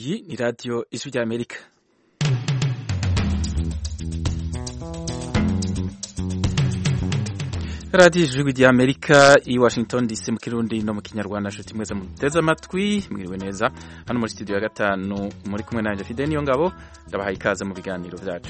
iyi ni radiyo ijwi ry'amerika radiyo ijwi ry'amerika i washington dc mu kirundi no mu kinyarwanda nshuti mwese muteze amatwi mwiriwe neza hano muri studio ya gatanu muri kumwe nanjye fide niyo ngabo ndabahaye ikaze mu biganiro byacu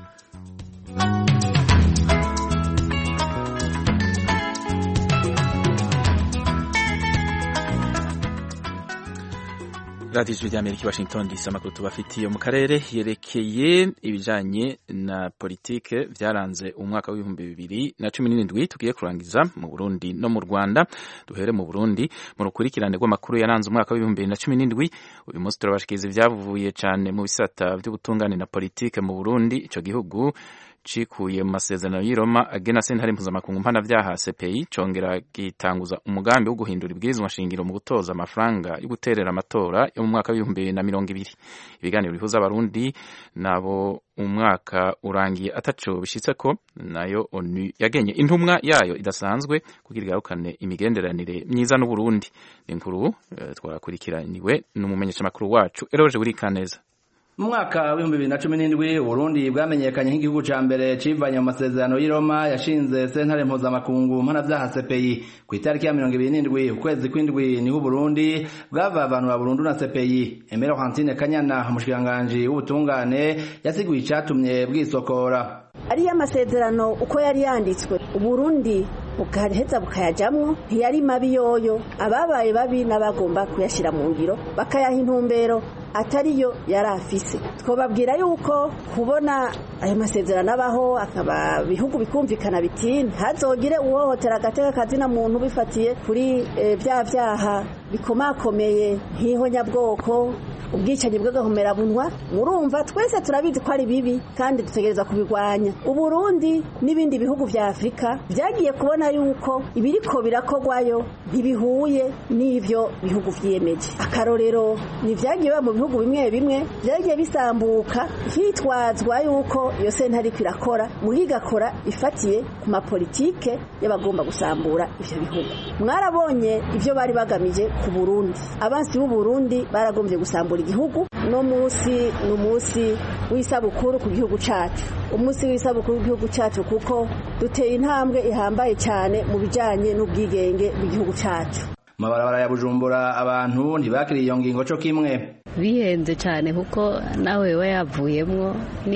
radiyo ijwi ry'amerika i washington dc amakuru tubafitiye mu karere yerekeye ibijyanye na politike byaranze umwaka w'ibihumbi bibiri na cumi n'irindwi tugiye kurangiza mu burundi no mu rwanda duhere mu burundi mu rukurikirane rw'amakuru yaranze umwaka w'ibihumbi bibiri na cumi n'indwi uyu munsi turabashikiriza ibyavuye cyane mu bisata by'ubutungane na politike mu burundi icyo gihugu cikuye mu masezerano y'i Roma agena sentare mpuzamakungu mpanavyaha CPI congera gitanguza umugambi wo guhindura ibwirizwa nshingiro mu gutoza amafaranga yo guterera amatora yo mu mwaka w'ibihumbi bibiri na mirongo ibiri ibiganiro bihuza abarundi nabo umwaka urangiye ataco bishitseko nayo onu yagenye intumwa yayo idasanzwe kugira igarukane imigenderanire myiza n'uburundi inkuru uh, twakurikiraniwe n'umumenyeshamakuru wacu eroje burikaneza mu mwaka w'ibihumbi bibiri na cumi n'indwi uburundi bwamenyekanye nk'igihugu ca mbere civanye mu masezerano y'i roma yashinze sentare mpuzamakungu mpanavyaha cpi ku itariki ya mirongo ibiri n'indwi ukwezi kw'indwi niho uburundi bwavavanura burundu na cpi emero hantine kanyana umushikiranganji w'ubutungane yasiguye icatumye bwisokora ariyo amasezerano uko yari yanditswe uburundi bugaheza bukayajamwo ntiyari mabi yoyo ababaye babi n'abagomba kuyashyira mu ngiro bakayaha intumbero atariyo yari afise twababwira yuko kubona ayo masezerano abaho akaba bihugu bikumvikana biti ntazogire uhohotera agateka kazina muntu bifatiye kuri bya byaha bikomakomeye nk'ihonyabwoko ubwicanyi bw'agahomerabunwa murumva twese turabizi ko ari bibi kandi dutegereza kubirwanya uburundi n'ibindi bihugu vya afurika vyagiye kubona yuko ibiriko birakogwayo ntibihuye n'ivyo bihugu vyiyemeje akarorero ni vyagiye biba mu bihugu bimwe bimwe vyagiye bisambuka hitwazwa yuko iyo sentare iriko irakora muri igakora ifatiye ku mapolitike y'abagomba gusambura ivyo bihugu mwarabonye ivyo bari bagamije ku burundi abansi b'uburundi baragombye gusambura igihugu no musi ni umunsi w'isabukuru ku gihugu cacu umunsi w'isabukuru w'igihugu cacu kuko duteye intambwe ihambaye cyane mu bijanye n'ubwigenge bw'igihugu cacu mabarabara ya bujumbura abantu ntibakiriye iyo ngingo co kimwe bihenze cyane kuko nawe we yavuyemwo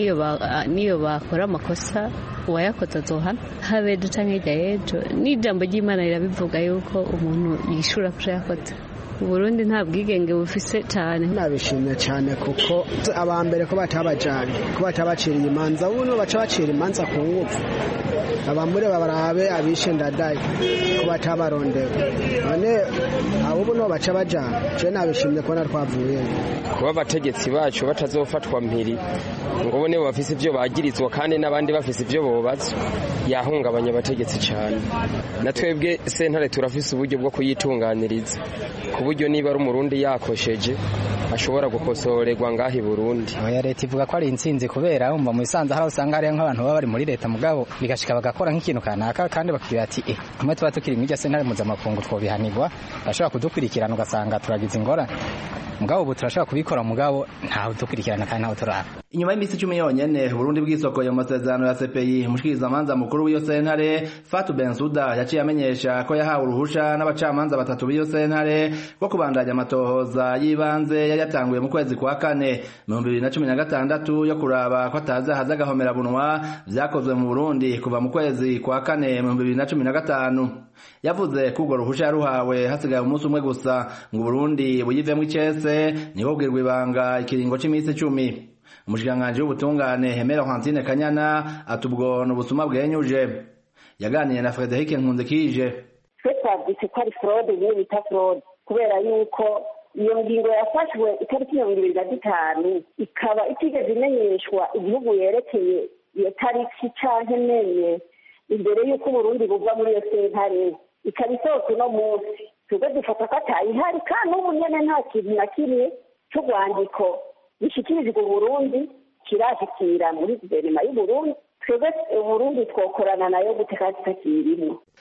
niyo bakora amakosa uwayakoze azohana habe duca nk'irya y'ejo n'ijambo ry'imana rirabivuga yuko umuntu yishura kuco yakoze uburundi nta bwigenge bufise cyane nabishimye cyane kuko abambere ko batabajanye ko batabaciriye imanza buno baca bacira imanza ku ngufu abamure babarabe abishe ndadaye ko batabarondewe none abo buno baca bajana je nabishimye kubona twavuye kuba abategetsi bacu batazofatwa mpiri ngo bo nibo bafise ivyo bagirizwa kandi n'abandi bafise ivyo bobazwa yahungabanya abategetsi cyane na twebwe sentare turafise uburyo bwo kuyitunganiriza ku buryo niba ari umurundi yakosheje ashobora gukosorerwa ngaho i burundi oya leta ivuga ko ari intsinzi kubera wumva mu bisanzwe hari usanga hariyo nk'abantu baba bari muri leta mugabo bigashika bagakora nk'ikintu kanaka kandi bakubwira ati eh kumwe tuba tukiri mw'irya sentare mpuzamakungu twobihanirwa bashobora kudukurikirana ugasanga turagize ingorane mugabo ubu turashobora kubikora mugabo ntawe dukurikirana kandi ntawe turaba inyuma y'iminsi icumi yonyene Burundi bwisokoye mu masezerano ya CPI umushikirizamanza mukuru w'iyo sentare Fatou Bensouda yaciye amenyesha ko yahawe uruhusha n'abacamanza batatu b'iyo sentare bwo kubandanya amatohoza y'ibanze yari yatanguye mu kwezi kwa kane mu bibiri na cumi na gatandatu yo kuraba ko atazaha z'agahomerabunwa vyakozwe mu Burundi kuva mu kwezi kwa kane mu bibiri na cumi na gatanu yavuze ko urwo ruhusha yaruhawe hasigaye umunsi umwe gusa ngo Burundi buyivemwo icese niho bwirwa ibanga ikiringo c'imisi icumi umushikiranganji w'ubutungane Hemera Hantine Kanyana atubwo n'ubusuma bwenyuje yaganiye na Frederic Nkunzikije twe twavyise ko ari fraude niyo bita fraude kubera yuko iyo ngingo yafashwe itariki mirongo ibiri na zitanu ikaba itigeze imenyeshwa igihugu yerekeye iyo tariki canke menye imbere y'uko uburundi buva muri iyo sentare ikaba isohotse uno munsi twebwe dufata ko atayihari kandi n'ubu nyene nta kintu na kimwe c'urwandiko gishikirijwe uburundi kirashikira muri guverinoma y'uburundi twebwe uburundi twokorana nayo guteka tutakirimo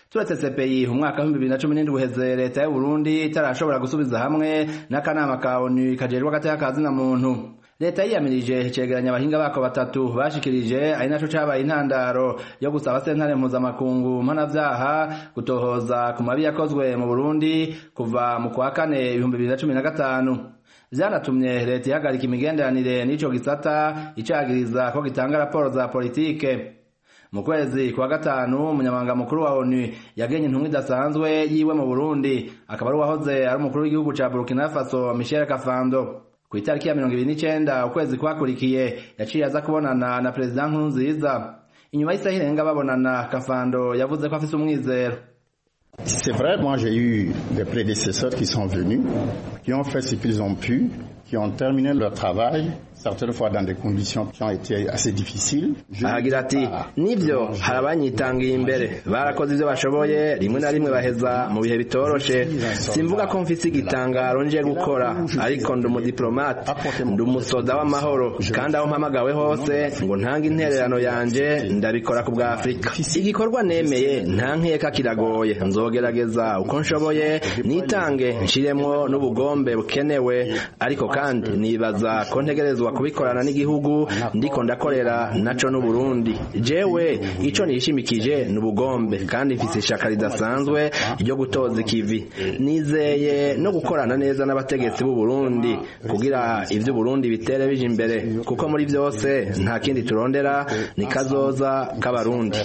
turetse CPI umwaka wa 2017 uheze leta y'u Burundi itarashobora gusubiza hamwe n'akanama ka ONU kajejwe agateka kazina muntu leta yiyamirije icegeranya abahinga bako batatu bashikirije ari naco cabaye intandaro yo gusaba sentare mpuzamakungu mpanavyaha gutohoza ku mabi yakozwe mu Burundi kuva mu kwa kane ibihumbi bibiri na cumi na gatanu vyanatumye leta ihagarika imigenderanire n'ico gisata icagiriza ko gitanga raporo za politike mu kwezi kwa gatanu umunyamabanga mukuru wa onu yagenye intumwa idasanzwe yiwe mu burundi akaba ari uwahoze ari umukuru w'igihugu ca burkina faso michel kafando ku itariki ya mirongo ibiri n'icenda ukwezi kwakurikiye yaciye aza kubonana na perezida nkurunziza inyuma y'isaha irenga babonana kafando yavuze ko afise umwizero C'est vrai, moi j'ai eu des prédécesseurs qui sont venus, qui ont fait ce qu'ils ont pu, qui ont terminé leur travail, certaines fois dans des conditions qui ont été assez difficiles. ahagira ati nibyo hari abanyitangiye imbere barakoze ibyo bashoboye rimwe na rimwe baheza mu bihe bitoroshe simvuga ko mfise igitangaro nje gukora ariko ndi umudiplomate ndi umusoda w'amahoro kandi aho mpamagawe hose ngo ntange intererano yanje ndabikora ku bwa afurika igikorwa nemeye nta nkeka kiragoye nzogerageza uko nshoboye nitange nshiremwo n'ubugombe bukenewe ariko kandi nibaza ko ntegerezwa kubikorana n'igihugu ndiko ndakorera naco n'uburundi jewe ico nishimikije ni ubugombe kandi mfise ishaka ridasanzwe ryo gutoza ikivi nizeye no gukorana neza n'abategetsi b'u Burundi kugira ivyo Burundi bitere bije imbere kuko muri vyose nta kindi turondera ni kazoza k'abarundi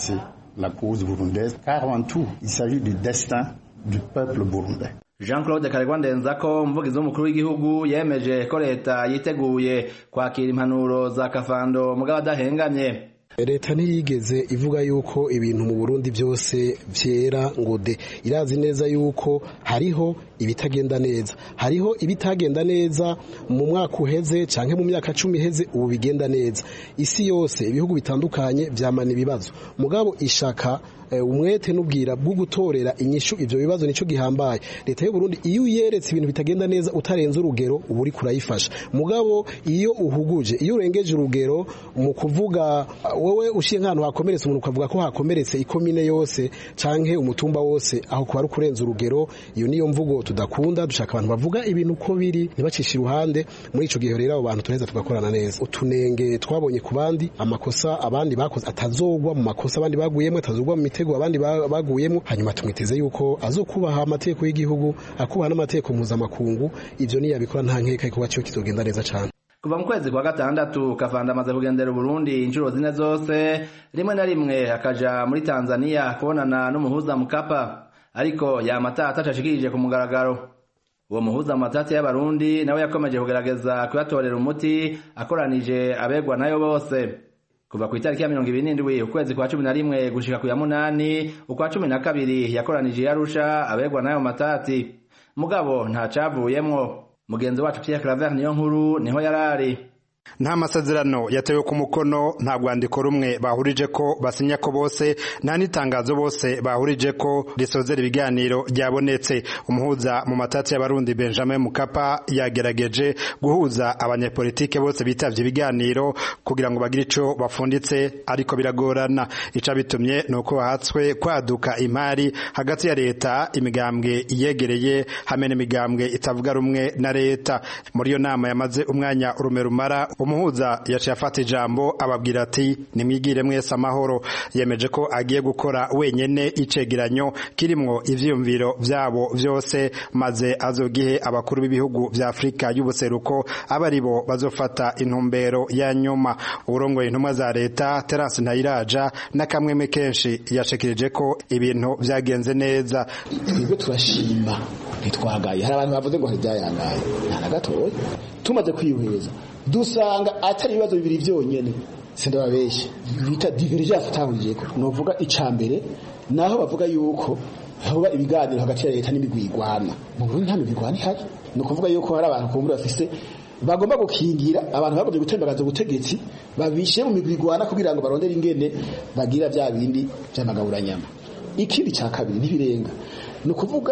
la cause burundaise car en tout il s'agit du destin du peuple burundais Jean Claude Karegwa Ndenzako umuvugizi w'umukuru w'igihugu yemeje ko leta yiteguye kwakira impanuro za Kafando mugabo adahengamye leta ntiyigeze ivuga yuko ibintu mu burundi byose byera ngo de irazi neza yuko hariho ibitagenda neza hariho ibitagenda neza mu mwaka uheze cyangwa mu myaka cumi iheze ubu bigenda neza isi yose ibihugu bitandukanye byamana ibibazo mugabo ishaka umwete n'ubwira bwo gutorera inyishu ivyo bibazo nico gihambaye leta y'u Burundi iyo uyeretse ibintu bitagenda neza utarenze urugero ubu uri kurayifasha mugabo iyo uhuguje iyo urengeje urugero mu kuvuga wowe ushiye nk'ahantu hakomeretse umuntu ukavuga ko hakomeretse ikomine yose canke umutumba wose aho kuba ari kurenza urugero iyo niyo mvugo tudakunda dushaka abantu bavuga ibintu uko biri ntibacishe iruhande muri ico gihe rero abo bantu turaheza tugakorana neza utunenge twabonye ku bandi amakosa abandi bakoze atazogwa mu makosa abandi baguyemo atazogwa mu mitego abandi baguyemo hanyuma tumwiteze yuko azokubaha amategeko y'igihugu akubaha n'amategeko mpuzamakungu ivyo niyabikora nta nkeka igikorwa ciwe kizogenda neza cane kuva mu kwezi kwa gatandatu kavanda amaze kugendera uburundi inshuro zine zose rimwe na rimwe akaja muri tanzania kubonana n'umuhuza mukapa ariko yamata atacashikirije ku mugaragaro uwo muhuza mu matati y'abarundi nawe yakomeje kugerageza kuyatorera umuti akoranije abegwa nayo bose kuva ku itariki ya mirongo ibiri n'indwi ukwezi kwa cumi na rimwe gushika ku ya munani ukwa cumi na kabiri yakoranije yarusha abegwa n'ayo matati mugabo ntacavuyemwo mugenzi wacu Pierre Claver niyo nkuru niho yarari nta masezerano yatewe ku mukono nta rwandiko rumwe bahurije ko basinya ko bose nta n'itangazo bose bahurije ko risozera ibiganiro ryabonetse umuhuza mu matati y'abarundi Benjamin Mukapa yagerageje guhuza abanyepolitike bose bitavye ibiganiro kugira ngo bagire ico bafunditse ariko biragorana ica bitumye nuko bahatswe kwaduka imari hagati ya leta imigambwe iyegereye hamwe n'imigambwe itavuga rumwe na leta muri iyo nama yamaze umwanya urume rumara umuhuza yaciye afata ijambo ababwira ati nimwigire mwese amahoro yemeje ko agiye gukora wenyene icegeranyo kirimwo ivyiyumviro vyabo vyose maze azogihe abakuru b'ibihugu vya Afrika y'ubuseruko aba aribo bazofata intumbero ya nyuma urongoye intumwa za leta Terence Ntayiraja n'akamweme kenshi yashikirije ko ibintu vyagenze neza twebwe turashima ntitwagaye hari abantu bavuze ngo ntibyayangaye nta na gatoya tumaze kwihweza dusanga atari ibibazo bibiri byonyine sindababeshye bita divergence atahuriyeko novuga ica mbere naho bavuga yuko hoba ibiganiro hagati ya leta n'imigwi igwana mu Burundi nta migwi igwana ihari ni ukuvuga yuko hari abantu kumbura bafise bagomba gukingira abantu bagombye gutembagaza ubutegetsi babishe mu migwi igwana kugira ngo barondere ingene bagira bya bindi by'amagaburanyama ikindi cya kabiri ntibirenga ni ukuvuga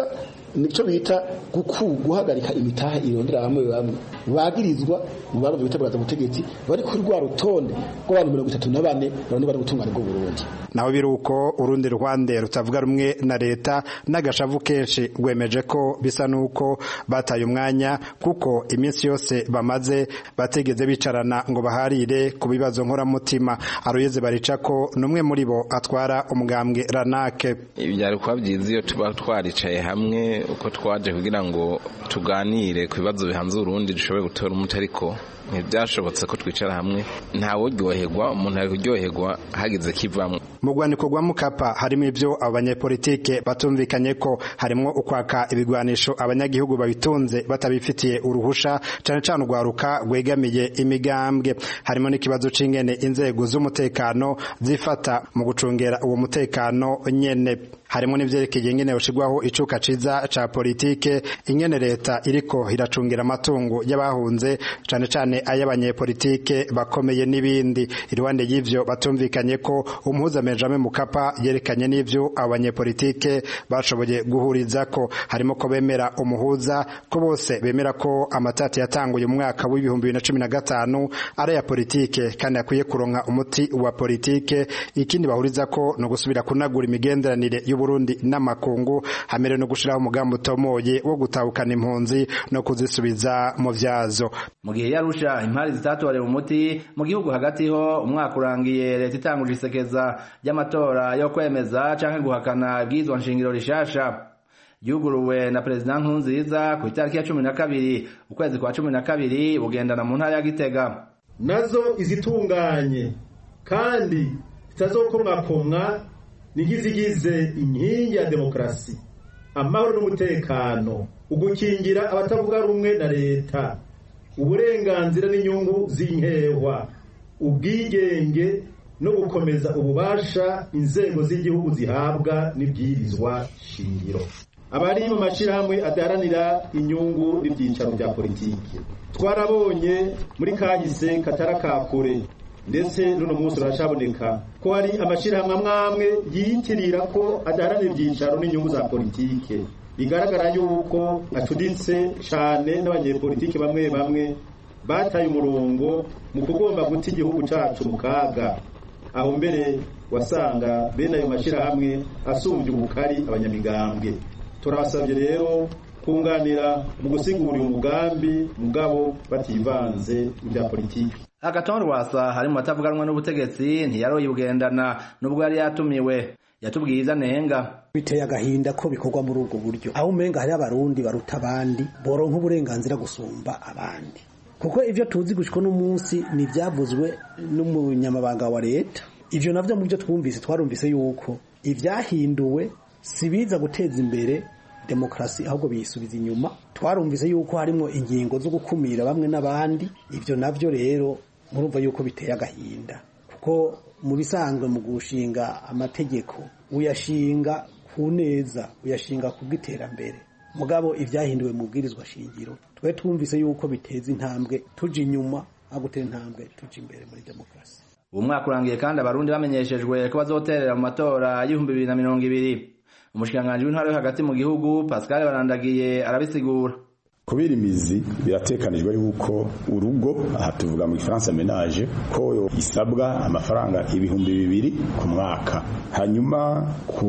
nicyo bita guhagarika imitaha irondera bamwe bamwe bagirizwa mu baro bita bwaza butegetsi bari kuri rwa rutonde rw'abantu mirongo itatu na bane bane bari gutungana bwo Burundi naho biri uko urundi rwande rutavuga rumwe na leta n'agashavu kenshi rwemeje ko bisa n'uko bataye umwanya kuko iminsi yose bamaze bategeze bicarana ngo baharire ku bibazo nkoramutima aruyeze barica ko n'umwe muri bo atwara umugambwe ranake byari kuba byiza iyo tuba twaricaye hamwe uko twaje kugira ngo tuganire ku bibazo bihanze urundi dushobore gutora umuti ariko ntibyashobotse ko twicara hamwe ntawuryoherwa umuntu ari kuryoherwa hagize kivamwo mu rwandiko rwa mukapa harimo ibyo abo banyepolitike batumvikanye ko harimo ukwaka ibigwanisho abanyagihugu babitunze batabifitiye uruhusha cyane cyane urwaruka rwegamiye imigambwe harimo n'ikibazo c'ingene inzego z'umutekano zifata mu gucungera uwo mutekano nyene harimo n'ivyerekeye ingene yoshirwaho icuka ciza ca politike ingene leta iriko iracungira amatungo y'abahunze cane cane ay'abanyepolitike bakomeye n'ibindi iruhande y'ivyo batumvikanye ko umuhuza Benjamin Mukapa yerekanye n'ivyo abanyepolitike bashoboye guhuriza ko harimo ko bemera umuhuza ko bose bemera ko amatati yatanguye mu mwaka w'ibihumbi bibiri na cumi na gatanu ari aya politike kandi akwiye kuronka umuti wa politike ikindi bahuriza ko no gusubira kunagura imigenderanire y'Uburundi n'amakungu hamere no gushiraho umugambi utomoye wo gutahukana impunzi no kuzisubiza mu vyazo mu gihe yarusha impari zitatorewe umuti mu gihugu hagati ho umwaka urangiye leta itanguje isekeza ry'amatora yo kwemeza canke guhakana ibwirizwa nshingiro rishasha yuguruwe na perezida Nkurunziza ku itariki ya cumi na kabiri ukwezi kwa cumi na kabiri bugendana mu ntara ya Gitega nazo izitunganye kandi zitazokomwakomwa nigizigize inkingi ya demokarasi amahoro n'umutekano ugukingira abatavuga rumwe na leta uburenganzira n'inyungu z'inkehwa ubwigenge no gukomeza ububasha inzego z'igihugu zihabwa n'ibwirizwa shingiro abari mu mashyirahamwe adaharanira inyungu n'ibyicaro bya politiki twarabonye muri kahise katarakakure ndetse n'uno munsi uracaboneka ko hari amashyirahamwe amwe amwe yiyitirira ko adaharanira ibyicaro n'inyungu za politike bigaragara yuko acuditse cyane n'abanyepolitiki bamwe bamwe bataye umurongo mu kugomba guta igihugu cyacu mu kaga aho mbere wasanga bene ayo mashyirahamwe asumbye ubukari abanyamigambwe turabasabye rero kunganira mu gusigura uyu mugambi mugabo bativanze mu bya politiki agatonde rwasa hari mu batavuganwa n'ubutegetsi ntiyaroye bugendana nubwo yari yatumiwe yatubwiye izo anenga biteye agahinda ko bikorwa muri ubwo buryo aho umenga hari abarundi baruta abandi boronka uburenganzira gusumba abandi kuko ivyo tuzi gushika n'umunsi ni ivyavuzwe n'umunyamabanga wa leta ivyo navyo mu byo twumvise twarumvise yuko ivyahinduwe si biza guteza imbere demokarasi ahubwo biyisubiza inyuma twarumvise yuko harimo ingingo zo gukumira bamwe n'abandi ivyo navyo rero murumva yuko biteye agahinda kuko mu bisanzwe mu gushinga amategeko uyashinga ku neza uyashinga ku bw'iterambere mugabo ibyahinduwe mu bwirizwa shingiro twe twumvise yuko biteza intambwe tuja inyuma aho gutera intambwe tuja imbere muri demokarasi uwo mwaka urangiye kandi abarundi bamenyeshejwe ko bazoterera mu matora y'ibihumbi bibiri na mirongo ibiri umushikiranganji w'intwaro yo hagati mu gihugu pascal barandagiye arabisigura kubera imizi biratekanijwe yuko urugo aha tuvuga mu gifaransa menage ko isabwa amafaranga ibihumbi bibiri ku mwaka hanyuma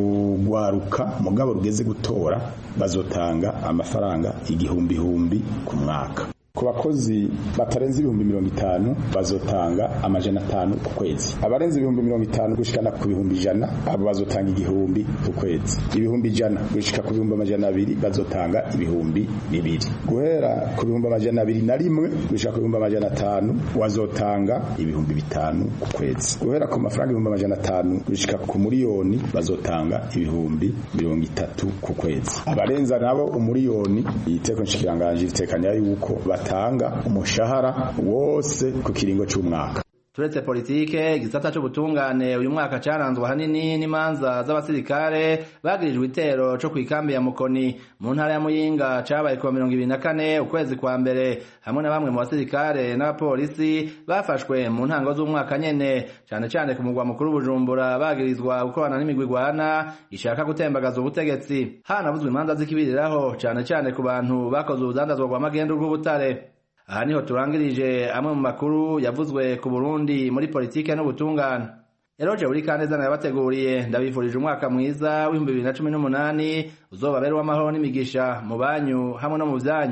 kugwaruka mugabo rugeze gutora bazotanga amafaranga igihumbi humbi ku mwaka ku bakozi batarenze ibihumbi mirongo itanu bazotanga amajana atanu ku kwezi abarenze ibihumbi mirongo itanu gushikana ku bihumbi ijana abo bazotanga igihumbi ku kwezi ibihumbi ijana gushika ku bihumbi amajana abiri bazotanga ibihumbi bibiri guhera ku bihumbi amajana abiri na rimwe gushika ku bihumbi amajana atanu wazotanga ibihumbi bitanu ku kwezi guhera ku mafaranga ibihumbi amajana atanu gushika ku muriyoni bazotanga ibihumbi mirongo itatu ku kwezi abarenza nabo umuriyoni iteko nshikiranganji ritekanya yuko batanga umushahara wose ku kiringo cy'umwaka turetse politike igisata c'ubutungane uyu mwaka caranzwe ahanini n'imanza z'abasirikare bagirijwe itero co kw'ikambi ya mukoni mu ntara ya muyinga cabaye kuwa mirongo ibiri na kane ukwezi kwa mbere hamwe na bamwe mu basirikare n'abapolisi bafashwe mu ntango z'umwaka nyene cane cane ku mugwa mukuru bujumbura bagirizwa gukorana n'imigwi igwana ishaka gutembagaza ubutegetsi hanavuzwe imanza z'ikibiriraho cane cane ku bantu bakoze urudandazwa rwa magendu rw'ubutare aha niho turangirije amwe mu makuru yavuzwe ku Burundi muri politike n'ubutungane Eroje uri kaneza nayabateguriye ndabifurije umwaka mwiza w'ibihumbi bibiri na cumi n'umunani uzobabera uw'amahoro n'imigisha mu banyu hamwe no mu vyanyu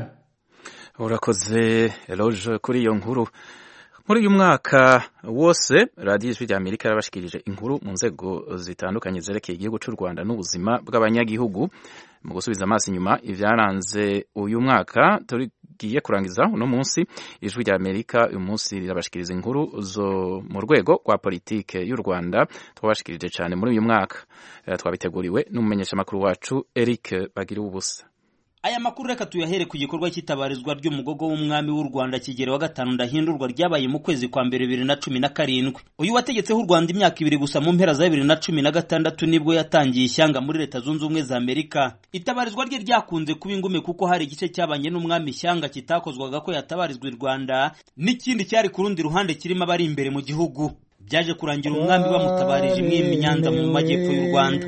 urakoze Eroje kuri iyo nkuru muri uyu mwaka wose radiyo ijwi rya amerika yarabashikirije inkuru mu nzego zitandukanye zerekeye igihugu cy'u rwanda n'ubuzima bw'abanyagihugu mu gusubiza amaso inyuma ibyaranze uyu mwaka tugiye kurangiza uno munsi ijwi rya amerika uyu munsi rirabashikiriza inkuru zo mu rwego rwa politike y'u rwanda twabashikirije cyane muri uyu mwaka twabiteguriwe n'umumenyeshamakuru wacu eric bagira ubusa aya makuru reka tuyahere ku gikorwa cy'itabarizwa ry'umugogo w'umwami w'u rwanda kigero wa gatanu ndahindurwa ryabaye mu kwezi kwa mbere bibiri na cumi na karindwi uyu wategetseho u rwanda imyaka ibiri gusa mu mpera za bibiri na cumi na gatandatu nibwo yatangiye ishyanga muri leta zunze ubumwe za amerika itabarizwa rye ryakunze kuba ingume kuko hari igice cyabanye n'umwami ishyanga kitakozwaga ko yatabarizwa i rwanda n'ikindi cyari ku rundi ruhande kirimo abari imbere mu gihugu byaje kurangira umwami bamutabarije imwe nyanza mu majyepfo y'u rwanda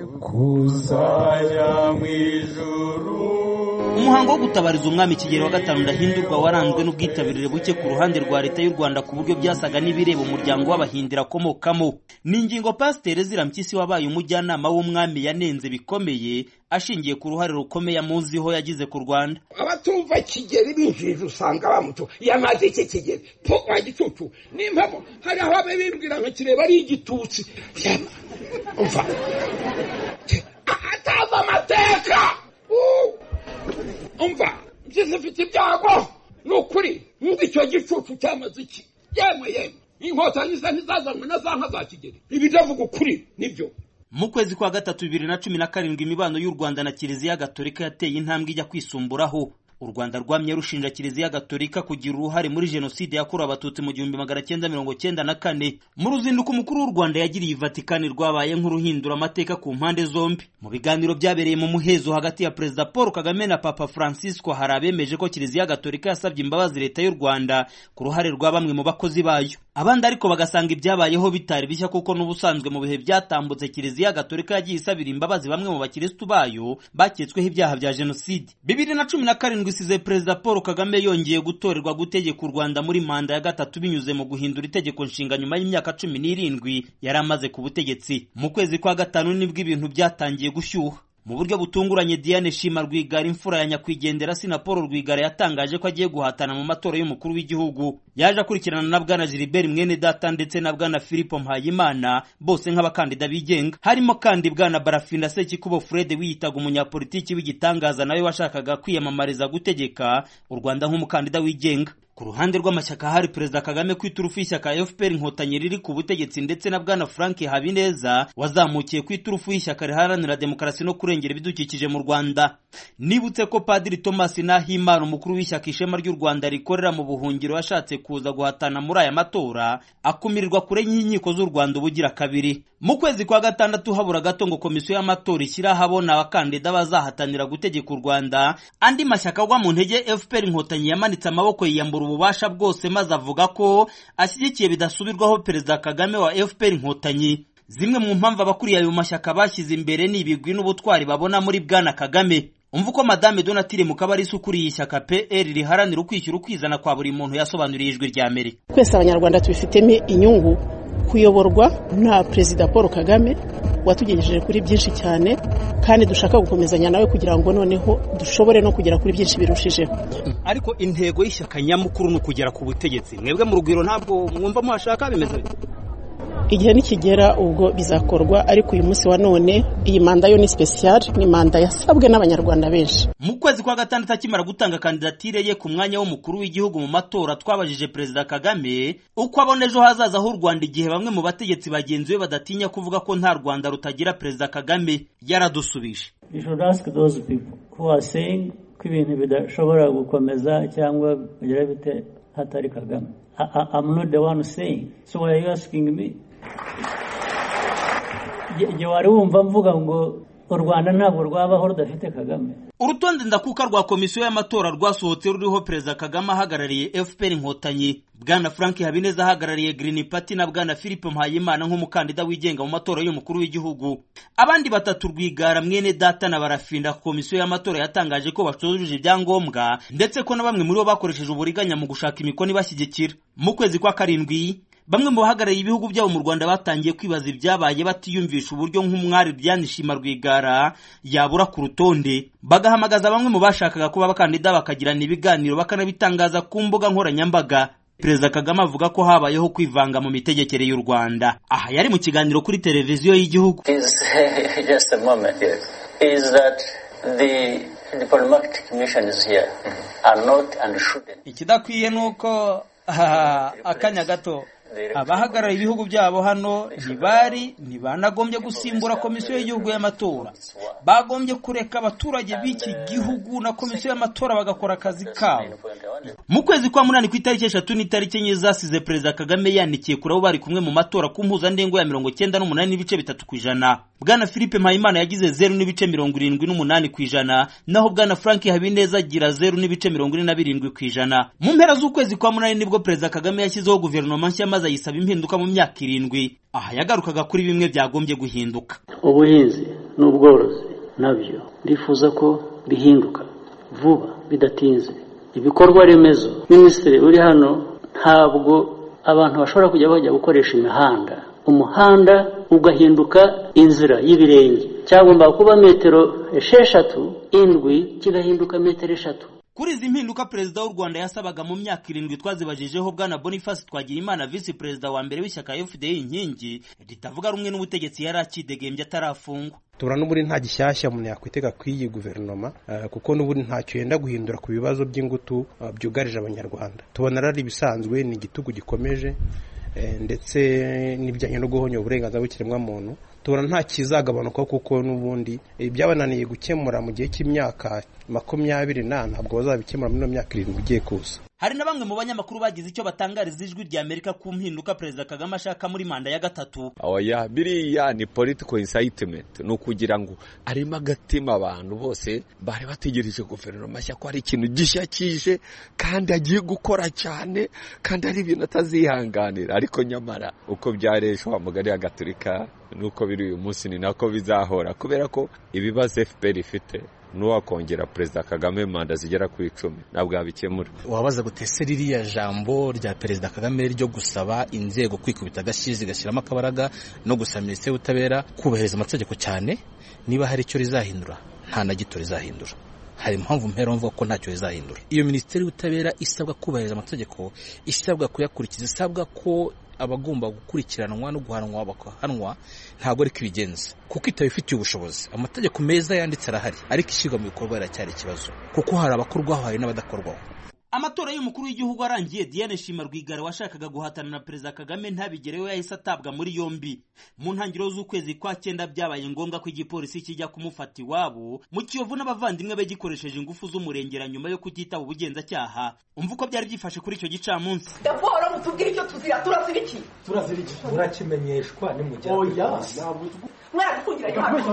kuzajya mu ijuru umuhango wo gutabariza umwami kigero wa gatanu ndahindurwa waranzwe n'ubwitabirire buke ku ruhande rwa leta y'u rwanda ku buryo byasaga n'ibireba umuryango w'abahindira akomokamo ni ingingo pasiteri zirampyisi wabaye umujyanama w'umwami yanenze bikomeye ashingiye ku ruhare rukomeye amuziho yagize ku rwanda abatumva kigeri binjirije usanga bamuto yamaze iki kigeri po wa gicucu n'impamo hari aho abe bimbwira ngo kireba ari igitutsi umva atazi amateka umva mbyize mfite ibyago ni ukuri nk'uko icyo gicucu cyamaze iki yemwe yemwe inkotanyi ze ntizazanywe na za nka za kigeri ibi ndavuga ukuri nibyo mu kwezi kwa gatatu bibiri na cumi na karindwi imibano y'u rwanda na kiliziya gatolika yateye intambwe ijya kwisumburaho u rwanda rwamye rushinja kiliziya gatolika kugira uruhare muri jenoside yakorewe abatutsi mu gihumbi magana cyenda mirongo cyenda na kane mu ruzinduko umukuru w'u rwanda yagiriye ivatikani rwabaye nk'uruhindura amateka ku mpande zombi mu biganiro byabereye mu muhezo hagati ya perezida paul kagame na papa francisco hari abemeje ko kiliziya gatolika yasabye imbabazi leta y'u rwanda ku ruhare rwa bamwe mu bakozi bayo abandi ariko bagasanga ibyabayeho bitari bishya kuko n'ubusanzwe mu bihe byatambutse kiliziya gatolika yagiye isabira imbabazi bamwe mu bakirisitu bayo baketsweho ibyaha bya jenoside bibiri na cumi na karindwi isize perezida paul kagame yongeye gutorerwa gutegeka u rwanda muri manda ya gatatu binyuze mu guhindura itegeko nshinga nyuma y'imyaka cumi n'irindwi yari amaze ku butegetsi mu kwezi kwa gatanu nibwo ibintu byatangiye gushyuha mu buryo butunguranye Diane Shima Rwigara imfura ya nyakwigendera Sina Paul Rwigara yatangaje ko agiye guhatana mu matora y'umukuru w'igihugu yaje akurikirana na bwana Gilbert mwene data ndetse na bwana Philippe Mpayimana bose nk'abakandida bigenga harimo kandi bwana Barafinda Sekikubo Fred wiyitaga umunyapolitiki w'igitangaza nawe washakaga kwiyamamariza gutegeka u Rwanda nk'umukandida wigenga ku ruhande rw'amashyaka hari perezida kagame ku iturufu y'ishyaka fpr inkotanyi riri ku butegetsi ndetse na bwana frank habineza wazamukiye ku iturufu y'ishyaka riharanira demokarasi no kurengera ibidukikije mu rwanda nibutse ko padiri thomas nahimana umukuru w'ishyaka ishema ry'u rwanda rikorera mu buhungiro yashatse kuza guhatana muri aya matora akumirirwa kure y'inkiko z'u rwanda ubugira kabiri mu kwezi kwa gatandatu habura gato ngo komisiyo y'amatora ishyire ahabona abakandida bazahatanira gutegeka u rwanda andi mashyaka agwa mu ntege fpr inkotanyi yamanitse amaboko yiyambura ububasha bwose maze avuga ko ashyigikiye bidasubirwaho perezida kagame wa fpr inkotanyi zimwe mu mpamvu abakuriye ayo mashyaka bashyize imbere ni ibigwi n'ubutwari babona muri bwana kagame umva uko madame donatire mukabarisa ukuriye ishyaka pr riharanira ukwishyura ukwizana kwa buri muntu yasobanuriye ijwi rya amerika twese abanyarwanda tubifitemo inyungu kuyoborwa na perezida paul kagame watugejeje kuri byinshi cyane kandi dushaka gukomezanya nawe kugira ngo noneho dushobore no kugera kuri byinshi birushijeho ariko intego y'ishyaka nyamukuru ni ukugera ku butegetsi mwebwe mu rugwiro ntabwo mwumva muhashaka bimeze igihe nikigera ubwo bizakorwa ariko uyu munsi wa none iyi manda yo ni special ni manda yasabwe n'abanyarwanda benshi mu kwezi kwa gatandatu akimara gutanga kandidatire ye ku mwanya w'umukuru w'igihugu mu matora twabajije perezida kagame uko abona ejo hazaza h'u rwanda igihe bamwe mu bategetsi bagenzi be badatinya kuvuga ko nta rwanda rutagira perezida kagame yaradusubije ko ibintu bidashobora gukomeza cyangwa bigira bite hatari kagame I, I, I'm not the one saying. So why are you asking me? Jye wari wumva mvuga ngo u Rwanda ntabwo rwabaho rudafite Kagame. urutonde ndakuka rwa komisiyo y'amatora rwasohotse ruriho perezida kagame ahagarariye fpr inkotanyi bwana frank habineza ahagarariye green party na bwana philippe mpayimana nk'umukandida wigenga mu matora y'umukuru w'igihugu abandi batatu rwigara mwene data na barafinda komisiyo y'amatora yatangaje ko bacujuje ibyangombwa ndetse ko na bamwe muri bo bakoresheje uburiganya mu gushaka imikono ibashyigikira mu kwezi kwa karindwi bamwe mu bahagarariye ibihugu byabo mu rwanda batangiye kwibaza ibyabaye batiyumvisha uburyo nk'umwari Shima rwigara yabura ku rutonde bagahamagaza bamwe mu bashakaga kuba abakandida bakagirana ibiganiro bakanabitangaza ku mbuga nkoranyambaga perezida kagame avuga ko habayeho kwivanga mu mitegekere y'u rwanda aha yari mu kiganiro kuri televiziyo y'igihugu ikidakwiye ni uko akanya gato abahagarariye ibihugu byabo hano ntibari ntibanagombye gusimbura komisiyo y'igihugu y'amatora bagombye kureka abaturage b'iki gihugu na komisiyo y'amatora bagakora akazi kabo mu kwezi kwa munani ku itariki eshatu n'itariki enye zasize perezida kagame yandikiye kuri abo bari kumwe mu matora ku mpuzandengo ya mirongo cyenda n'umunani n'ibice bitatu ku ijana bwana philippe mpayimana yagize zeru n'ibice mirongo irindwi n'umunani ku ijana naho bwana frank habineza agira zeru n'ibice mirongo ine na birindwi ku ijana mu mpera z'ukwezi kwa munani nibwo perezida kagame yashyizeho guverinoma nshya maze ayisaba impinduka mu myaka irindwi aha yagarukaga kuri bimwe byagombye guhinduka ubuhinzi n'ubworozi nabyo ndifuza ko bihinduka vuba bidatinze ibikorwa remezo minisitiri uri hano ntabwo abantu bashobora kujya bajya gukoresha imihanda umuhanda ugahinduka inzira y'ibirenge cyagomba kuba metero esheshatu indwi kigahinduka metero eshatu kuri izi mpinduka perezida w'u rwanda yasabaga mu myaka irindwi twazibajijeho bwana boniface twagirimana visi perezida wa mbere w'ishyaka fda inkingi ritavuga rumwe n'ubutegetsi yari akidegembye atarafungwa tubona n'ubundi nta gishyashya umuntu yakwitega ku iyi guverinoma kuko n'ubundi ntacyo yenda guhindura ku bibazo by'ingutu byugarije abanyarwanda tubona ari ibisanzwe ni igitugu gikomeje ndetse n'ibijyanye no guhonya uburenganzira bw'ikiremwamuntu tubona nta kizagabanuka kuko n'ubundi byabananiye gukemura mu gihe cy'imyaka makumyabiri na ntabwo bazabikemura muri ino myaka irindwi igiye kuza hari na bamwe mu banyamakuru bagize icyo batangariza ijwi rya amerika ku mpinduka perezida kagame ashaka muri manda ya gatatu oya biriya ni political incitement ni ukugira ngo arimo agatima abantu bose bari bategereje guverinoma nshya ko hari ikintu gishya kije kandi agiye gukora cyane kandi ari ibintu atazihanganira ariko nyamara uko byareje wa mugari ya gaturika nuko biri uyu munsi ni nako bizahora kubera ko ibibazo fpr ifite n'uwakongera perezida kagame manda zigera ku icumi ntabwo yabikemura wabaza gutese ririya jambo rya perezida kagame ryo gusaba inzego kwikubita agashyi zigashyiramo akabaraga no gusaba minisiteri y'ubutabera kubahiriza amategeko cyane niba hari icyo rizahindura nta na gito rizahindura hari impamvu mpera mvuga ko ntacyo rizahindura iyo minisiteri y'ubutabera isabwa kubahiriza amategeko isabwa kuyakurikiza isabwa ko abagomba gukurikiranwa no guhanwa bakahanwa ntabwo ariko ibigenza kuko itabifitiye ubushobozi amategeko meza yanditse arahari ariko ishyirwa mu bikorwa riracyari ikibazo kuko hari abakorwaho hari n'abadakorwaho amatora y'umukuru w'igihugu arangiye diane shima rwigara washakaga guhatana na perezida kagame ntabigereho yahise atabwa muri yombi mu ntangiriro z'ukwezi kwa cyenda byabaye ngombwa ko igipolisi kijya kumufata iwabo mu kiyovu n'abavandimwe be gikoresheje ingufu z'umurengera nyuma yo kutitaba ubugenzacyaha umva uko byari byifashe kuri icyo gicamunsi raporo mutubwire icyo tuzira turazira iki turazira iki murakimenyeshwa nimugera oya mwaradufungiranye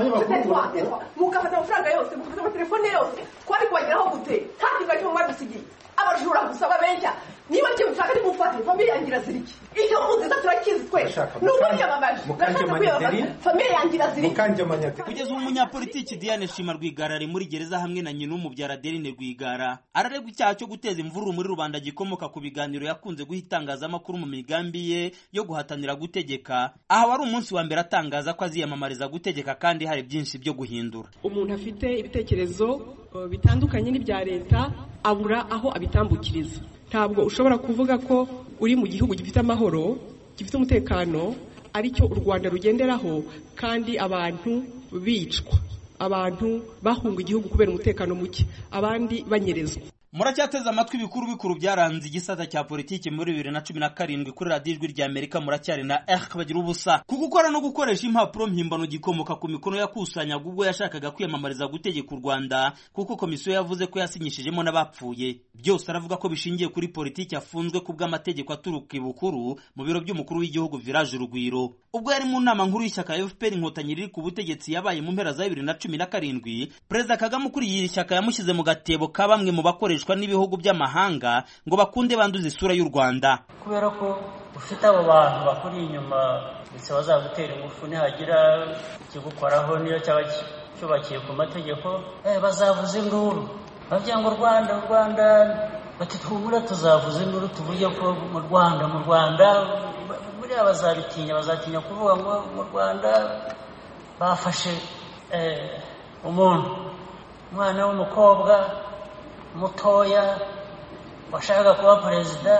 hano mugafata amafaranga yose mugafata amatelefone yose twari kubageraho gute nta kintu na kimwe mwadusigiye abajura gusa babeshya niba kimushaka nimufate famiye yanjye irazira iki icyo muziza turakizi twe ni ubunyamamaje ndashaka kwiyamamaza famiye yanjye irazira iki kugeza ubu umunyapolitiki diane shima rwigara ari muri gereza hamwe na nyina umubyara adeline rwigara araregwa icyaha cyo guteza imvururu muri rubanda gikomoka ku biganiro yakunze guha itangazamakuru mu migambi ye yo guhatanira gutegeka aha wari umunsi wa mbere atangaza ko aziyamamariza gutegeka kandi hari byinshi byo guhindura umuntu afite ibitekerezo bitandukanye n'ibya leta abura aho abitambukiriza ntabwo ushobora kuvuga ko uri mu gihugu gifite amahoro gifite umutekano aricyo u rwanda rugenderaho kandi abantu bicwa abantu bahunga igihugu kubera umutekano muke abandi banyerezwa muracyateze amatwi ibikuru bikuru byaranze igisata cya politiki muri bibiri na cumi na karindwi kuri radiyo ijwi rya amerika muracyari na eh bagira ubusa ku gukora no gukoresha impapuro mpimbano gikomoka ku mikono yakusanyaga ubwo yashakaga kwiyamamariza gutegeka u rwanda kuko komisiyo yavuze ko yasinyishijemo n'abapfuye byose aravuga ko bishingiye kuri politiki afunzwe ku bw'amategeko aturuka ibukuru mu biro by'umukuru w'igihugu village urugwiro ubwo yari mu nama nkuru y'ishyaka fpr inkotanyi riri ku butegetsi yabaye mu mpera za bibiri na cumi na karindwi perezida kagame ukuriye iri shyaka yamushyize mu gatebo ka bamwe mu bakoreshwa n'ibihugu by'amahanga ngo bakunde banduze isura y'u rwanda kubera ko ufite abo bantu bakuri inyuma ndetse bazagutera ingufu nihagira ikigukoraho niyo cyaba cyubakiye ku mategeko bazavuza induru bavuga ngo u rwanda u rwanda bati twumure tuzavuza induru tuvuge ko mu rwanda mu rwanda buriya bazabitinya bazatinya kuvuga ngo mu rwanda bafashe umuntu umwana w'umukobwa mutoya washakaga kuba perezida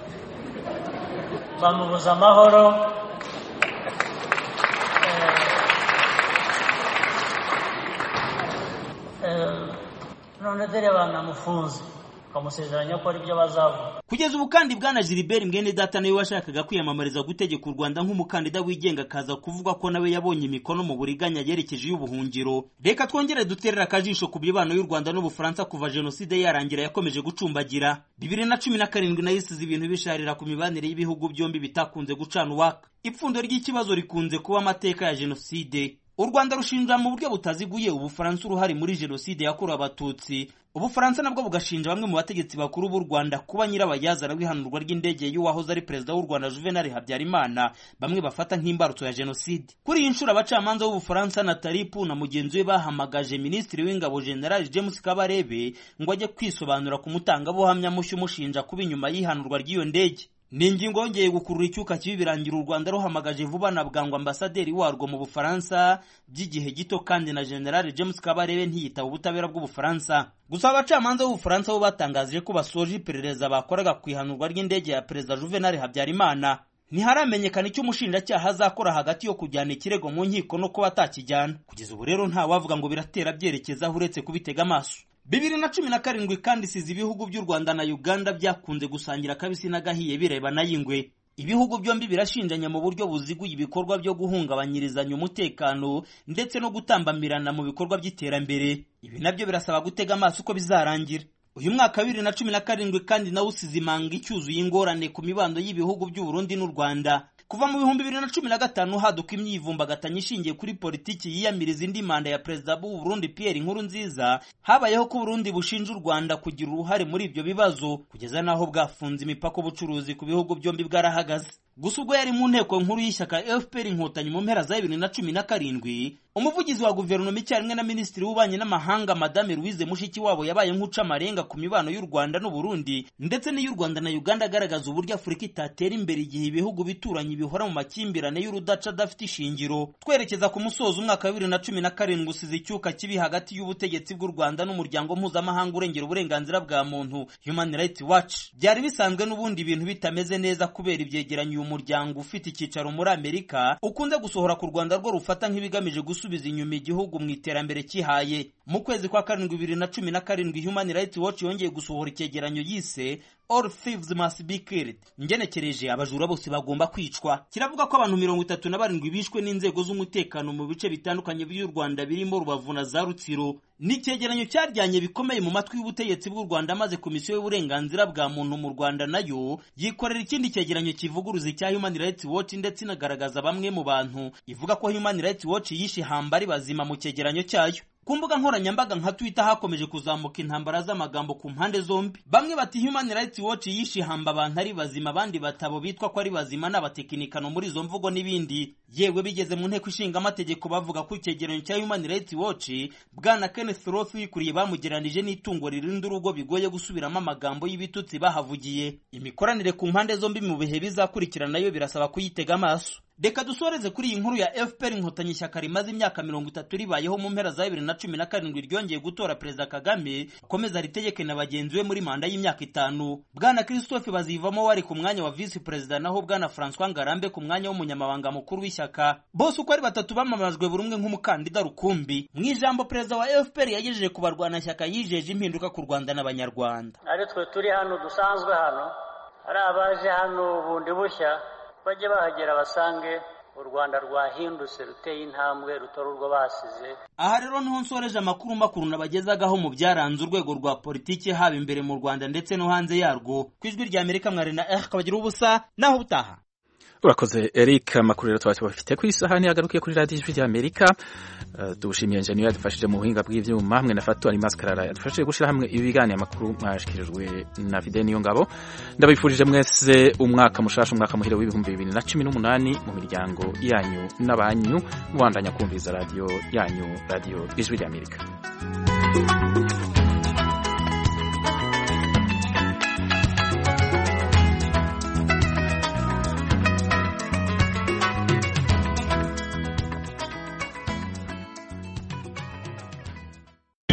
bamubuza amahoro none dore banamufunze bamusezeranya ko ari byo bazavuga kugeza ubu kandi bwana Gilbert mwene data nawe washakaga kwiyamamariza gutegeka u Rwanda nk'umukandida wigenga akaza kuvuga ko nawe yabonye imikono mu buriganya yerekeje y'ubuhungiro reka twongere duterera akajisho ku mibano y'u Rwanda n'Ubufaransa kuva jenoside yarangira yakomeje gucumbagira bibiri na cumi na karindwi nayo isize ibintu bisharira ku mibanire y'ibihugu byombi bitakunze gucana uwaka ipfundo ry'ikibazo rikunze kuba amateka ya jenoside u rwanda rushinja mu buryo butaziguye ubufaransa uruhare muri jenoside yakorewe abatutsi ubufaransa nabwo bugashinja bamwe mu bategetsi bakuru b'u rwanda kuba nyirabayazana w'ihanurwa ry'indege y'uwahoze ari perezida w'u rwanda juvenal habyarimana bamwe bafata nk'imbarutso ya jenoside kuri iyi nshuro abacamanza b'ubufaransa na taripu na mugenzi we bahamagaje minisitiri w'ingabo general james kabarebe ngo ajye kwisobanura ku mutangabuhamya mushya umushinja kuba inyuma y'ihanurwa ry'iyo ndege ni ingingo yongeye gukurura icyuka kibi birangira u rwanda ruhamagaje vuba na bwangu ambasaderi warwo mu bufaransa by'igihe gito kandi na general james kabarebe ntiyitaba ubutabera bw'ubufaransa gusa abacamanza b'ubufaransa bo batangaje ko basoje iperereza bakoraga ku ihanurwa ry'indege ya perezida juvenal habyarimana ntiharamenyekana icyo umushinjacyaha azakora hagati yo kujyana ikirego mu nkiko no kuba atakijyana kugeza ubu rero ntawavuga ngo biratera byerekezaho uretse kubitega amaso bibiri na cumi na karindwi kandi isize ibihugu by'u rwanda na uganda byakunze gusangira akabisi n'agahiye bireba n'ay'ingwe ibihugu byombi birashinjanya mu buryo buziguye ibikorwa byo guhungabanyirizanya umutekano ndetse no gutambamirana mu bikorwa by'iterambere ibi nabyo birasaba gutega amaso uko bizarangira uyu mwaka wa bibiri na cumi na karindwi kandi nawo usize imanga icyuzuye ingorane ku mibando y'ibihugu by'u Burundi n'u Rwanda kuva mu bihumbi bibiri na cumi na gatanu haduka imyivumbagatanyo ishingiye kuri politiki yiyamiriza indi manda ya perezida b'u Burundi Pierre Nkurunziza habayeho ko Burundi bushinja u Rwanda kugira uruhare muri ibyo bibazo kugeza n'aho bwafunze imipaka ubucuruzi ku bihugu byombi bwarahagaze gusa ubwo yari mu nteko nkuru y'ishyaka FPR inkotanyi mu mpera za bibiri na cumi na karindwi umuvugizi wa guverinoma icyarimwe na minisitiri w'ububanyi n'amahanga madame louise mushikiwabo yabaye nk'uca amarenga ku mibano y'u rwanda n'uburundi ndetse n'iy'u rwanda na uganda agaragaza uburyo afurika itatera imbere igihe ibihugu bituranye bihora mu makimbirane y'urudaca adafite ishingiro twerekeza ku musozo umwaka wa bibiri na cumi na karindwi usize icyuka kibi hagati y'ubutegetsi bw'u rwanda n'umuryango mpuzamahanga urengera uburenganzira bwa muntu human rights watch byari bisanzwe n'ubundi ibintu bitameze neza kubera ibyegeranyo uyu muryango ufite icyicaro muri amerika ukunze gusohora ku rwanda rwo rufata nk'ibigamije gusubiza inyuma igihugu mu iterambere cyihaye mu kwezi kwa karindwi bibiri na cumi na karindwi human rights watch yongeye gusohora icyegeranyo yise all thieves must be killed ngenekereje abajura bose bagomba kwicwa kiravuga ko abantu mirongo itatu na barindwi bishwe n'inzego z'umutekano mu bice bitandukanye by'u rwanda birimo rubavu na za rutsiro ni icyegeranyo cyaryanye bikomeye mu matwi y'ubutegetsi bw'u rwanda maze komisiyo y'uburenganzira bwa muntu mu rwanda nayo yikorera ikindi cyegeranyo kivuguruza icya human rights watch ndetse inagaragaza bamwe mu bantu ivuga ko human rights watch yishe hamba ari bazima mu cyegeranyo cyayo ku mbuga nkoranyambaga nka twitter hakomeje kuzamuka intambara z'amagambo ku mpande zombi bamwe bati human rights watch yishe hamba abantu ari bazima abandi batabo bitwa ko ari bazima n'abatekinikano muri izo mvugo n'ibindi yewe bigeze mu nteko ishinga amategeko bavuga ko icyegeranyo cya human rights watch bwana kenneth roth wikuriye bamugeranije n'itungo ririnda urugo bigoye gusubiramo amagambo y'ibitutsi bahavugiye imikoranire ku mpande zombi mu bihe bizakurikira nayo birasaba kuyitega amaso reka dusoreze kuri iyi nkuru ya fpr inkotanyi ishyaka rimaze imyaka mirongo itatu ribayeho mu mpera za bibiri na cumi na karindwi ryongeye gutora perezida kagame akomeza ritegeke na bagenzi be muri manda y'imyaka itanu bwana christophe bazivamo wari ku mwanya wa visi perezida naho bwana francois ngarambe ku mwanya w'umunyamabanga mukuru w'ishyaka bose uko ari batatu bamamajwe buri umwe nk'umukandida rukumbi mu ijambo perezida wa fpr yagejeje ku barwanashyaka yijeje impinduka ku rwanda n'abanyarwanda ari twe turi hano dusanzwe hano ari abaje hano bundi bushya bajye bahagera basange u rwanda rwahindutse ruteye intambwe rutora urwo basize aha rero niho nsoreje amakuru makuru nabagezagaho mu byaranze urwego rwa politiki haba imbere mu rwanda ndetse no hanze yarwo ku ijwi rya amerika mwari na eh kabagira ubusa naho utaha urakoze eric amakuru rero tuba tubafite ku isahani yagarukiye kuri radiyo ijwi rya amerika uh, dushimiye enjeniyeri yadufashije mu buhinga bw'ibyuma hamwe na fatu ari maskarara yadufashije gushyira hamwe ibiganiro amakuru mwashikirijwe na vide niyo ngabo ndabifurije mwese umwaka mushasha umwaka muhire w'ibihumbi bibiri na cumi n'umunani mu miryango yanyu n'abanyu mubandanya kumviriza radiyo yanyu radiyo ijwi rya amerika